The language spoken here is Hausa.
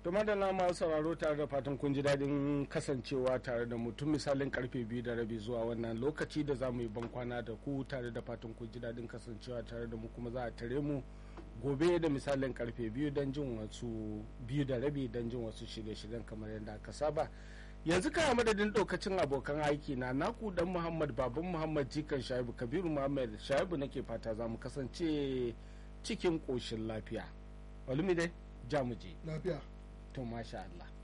to madalla masu sauraro tare da fatan kun ji daɗin kasancewa tare da mutum misalin karfe biyu da rabi zuwa wannan lokaci da za mu yi bankwana da ku tare da fatan kun ji daɗin kasancewa tare da mu kuma za a tare mu gobe da misalin karfe biyu don jin wasu biyu da rabi don jin wasu shirye-shiryen kamar yadda aka saba yanzu kaya madadin ɗaukacin abokan aiki na naku dan muhammad baban muhammad jikan shaibu kabiru muhammad shaibu nake fata za mu kasance cikin ƙoshin lafiya olumide jamuje lafiya to masha Allah